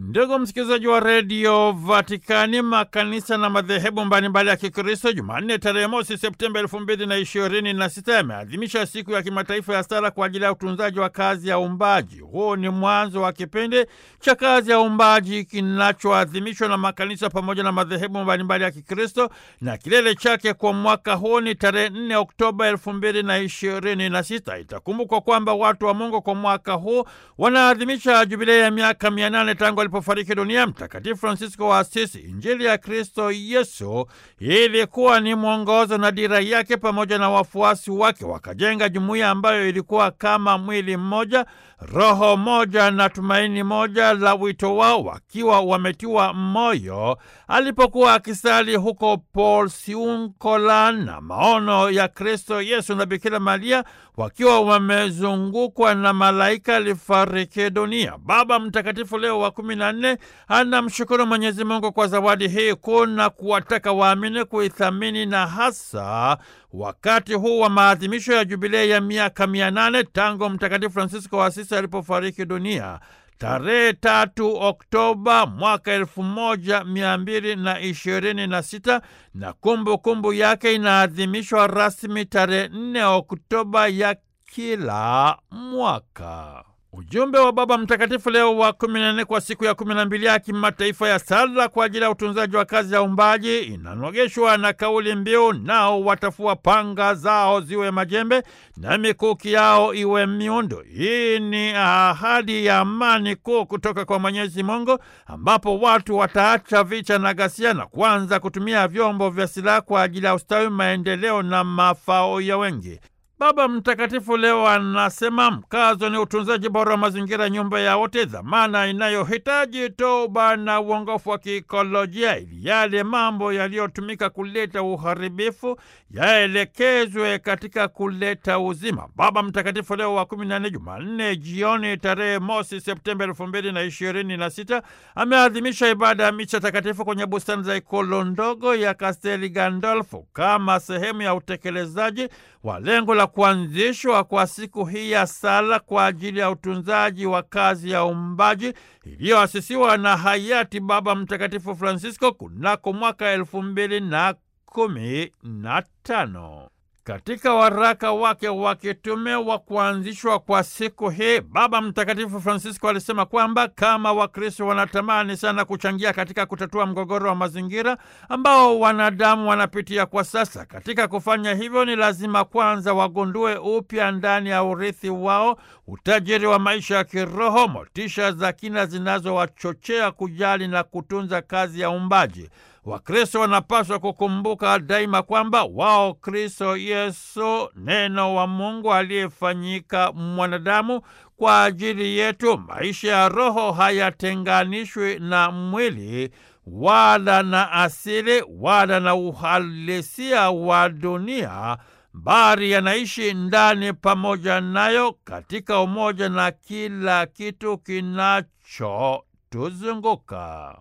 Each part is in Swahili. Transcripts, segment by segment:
Ndugu msikilizaji wa redio Vatikani, makanisa na madhehebu mbalimbali ya Kikristo Jumanne tarehe mosi Septemba elfu mbili na ishirini na sita yameadhimisha siku ya kimataifa ya sala kwa ajili ya utunzaji wa kazi ya uumbaji. Huu ni mwanzo wa kipindi cha kazi ya uumbaji kinachoadhimishwa na makanisa pamoja na madhehebu mbalimbali ya Kikristo, na kilele chake kwa mwaka huu ni tarehe 4 Oktoba elfu mbili na ishirini na sita. Itakumbukwa kwamba watu wa Mungu kwa mwaka huu wanaadhimisha jubilei ya miaka mia nane tangu alipofariki dunia Mtakatifu Francisco wa Asisi. Injili ya Kristo Yesu ilikuwa ni mwongozo na dira yake, pamoja na wafuasi wake wakajenga jumuiya ambayo ilikuwa kama mwili mmoja, roho moja na tumaini moja la wito wao, wakiwa wametiwa moyo alipokuwa akisali huko Porciuncola na maono ya Kristo Yesu na Bikira Maria wakiwa wamezungukwa na malaika alifariki dunia. Baba Mtakatifu Leo wa kumi na nne anamshukuru Mwenyezi Mungu kwa zawadi hii kuu na kuwataka waamini kuithamini na hasa wakati huu wa maadhimisho ya jubilei ya miaka mia nane tangu Mtakatifu Francisco wa Asisi alipofariki dunia tarehe tatu Oktoba mwaka elfu moja mia mbili na ishirini na sita na kumbukumbu kumbu yake inaadhimishwa rasmi tarehe nne Oktoba ya kila mwaka. Ujumbe wa Baba Mtakatifu Leo wa kumi na nne kwa siku ya kumi na mbili ya kimataifa ya sala kwa ajili ya utunzaji wa kazi ya uumbaji inanogeshwa na kauli mbiu, nao watafua panga zao ziwe majembe na mikuki yao iwe miundo. Hii ni ahadi ya amani kuu kutoka kwa Mwenyezi Mungu, ambapo watu wataacha vita na ghasia na kuanza kutumia vyombo vya silaha kwa ajili ya ustawi, maendeleo na mafao ya wengi. Baba Mtakatifu leo anasema mkazo ni utunzaji bora wa mazingira, nyumba ya wote, dhamana inayohitaji toba na uongofu wa kiikolojia, ili yale mambo yaliyotumika kuleta uharibifu yaelekezwe katika kuleta uzima. Baba Mtakatifu Leo wa kumi na nne, Jumanne jioni tarehe mosi Septemba elfu mbili na ishirini na sita ameadhimisha ibada ya micha takatifu kwenye bustani za ikulu ndogo ya Kasteli Gandolfo kama sehemu ya utekelezaji wa lengo la kuanzishwa kwa siku hii ya sala kwa ajili ya utunzaji wa kazi ya uumbaji iliyoasisiwa na hayati Baba Mtakatifu Francisco kunako mwaka elfu mbili na kumi na tano. Katika waraka wake wa kitume wa kuanzishwa kwa siku hii, Baba Mtakatifu Francisco alisema kwamba kama Wakristo wanatamani sana kuchangia katika kutatua mgogoro wa mazingira ambao wanadamu wanapitia kwa sasa. Katika kufanya hivyo, ni lazima kwanza wagundue upya ndani ya urithi wao utajiri wa maisha ya kiroho, motisha za kina zinazowachochea kujali na kutunza kazi ya uumbaji. Wakristo wanapaswa kukumbuka daima kwamba wao Kristo Yesu, neno wa Mungu aliyefanyika mwanadamu kwa ajili yetu. Maisha ya roho hayatenganishwi na mwili wala na asili wala na uhalisia wa dunia, bali yanaishi ndani pamoja nayo katika umoja na kila kitu kinachotuzunguka.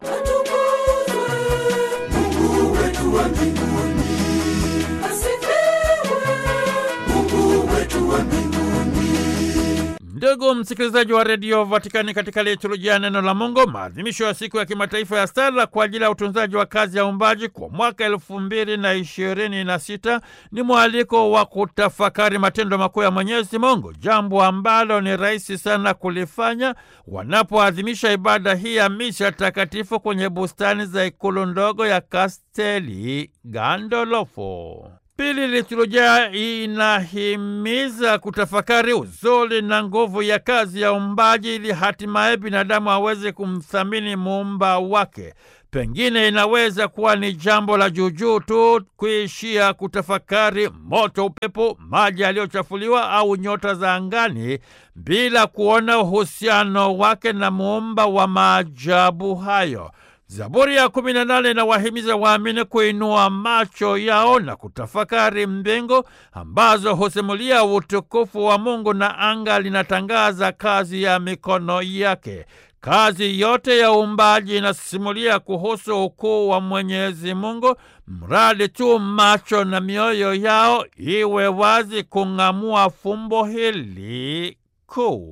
Mungu wetu wa mbinguni, asifiwe. Mungu wetu wa mbinguni. Ndugu msikilizaji wa redio Vatikani, katika liturujia ya neno la Mungu, maadhimisho ya siku ya kimataifa ya sala kwa ajili ya utunzaji wa kazi ya uumbaji kwa mwaka elfu mbili na ishirini na sita ni mwaliko wa kutafakari matendo makuu ya Mwenyezi Mungu, jambo ambalo ni rahisi sana kulifanya wanapoadhimisha ibada hii ya misha takatifu kwenye bustani za ikulu ndogo ya Kasteli Gandolfo. Pili, liturujia inahimiza kutafakari uzuri na nguvu ya kazi ya uumbaji ili hatimaye binadamu aweze kumthamini muumba wake. Pengine inaweza kuwa ni jambo la juujuu tu kuishia kutafakari moto, upepo, maji yaliyochafuliwa au nyota za angani bila kuona uhusiano wake na muumba wa maajabu hayo. Zaburi ya kumi na nane inawahimiza waamini kuinua macho yao na kutafakari mbingu ambazo husimulia utukufu wa Mungu na anga linatangaza kazi ya mikono yake. Kazi yote ya uumbaji inasimulia kuhusu ukuu wa Mwenyezi Mungu, mradi tu macho na mioyo yao iwe wazi kung'amua fumbo hili kuu.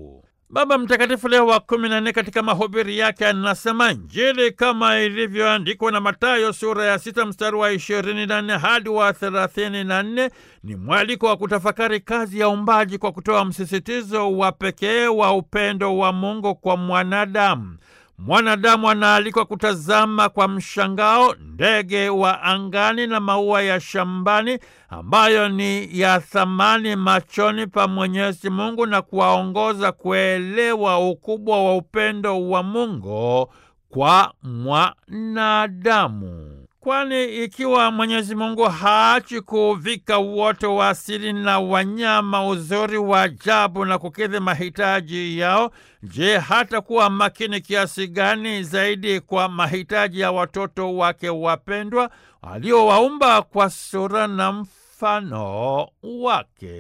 Baba Mtakatifu Leo wa kumi na nne katika mahubiri yake anasema Injili kama ilivyoandikwa na Mathayo sura ya sita mstari wa ishirini na nne hadi wa thelathini na nne ni mwaliko wa kutafakari kazi ya umbaji kwa kutoa msisitizo wa pekee wa upendo wa Mungu kwa mwanadamu. Mwanadamu anaalikwa kutazama kwa mshangao ndege wa angani na maua ya shambani ambayo ni ya thamani machoni pa Mwenyezi Mungu na kuwaongoza kuelewa ukubwa wa upendo wa Mungu kwa mwanadamu. Kwani ikiwa Mwenyezi Mungu haachi kuvika uoto wa asili na wanyama uzuri wa ajabu na kukidhi mahitaji yao, je, hata kuwa makini kiasi gani zaidi kwa mahitaji ya watoto wake wapendwa aliowaumba kwa sura na mfano wake?